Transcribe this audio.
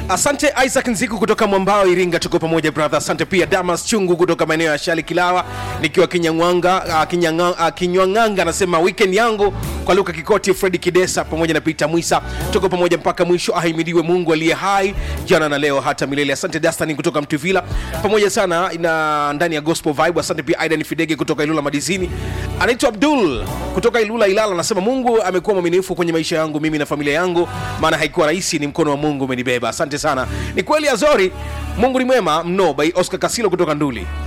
asante isaac nziku kutoka mwambao iringa tuko pamoja brother asante pia damas chungu kutoka maeneo ya shali kilawa nikiwa kinyangwanga uh, kinyanga, uh, kinywanganga anasema weekend yangu kwa luka kikoti fredi kidesa pamoja na peter mwisa tuko pamoja mpaka mwisho ahimidiwe mungu aliye hai jana na leo hata milele asante dastani kutoka mtuvila pamoja sana na ndani ya gospel vibe asante pia aidan fidege kutoka ilula madizini anaitwa abdul kutoka ilula ilala anasema mungu amekuwa mwaminifu kwenye maisha yangu mimi na familia yangu maana haikuwa rahisi ni mkono wa mungu umenibeba asante sana ni kweli azori mungu ni mwema mno by oscar kasilo kutoka nduli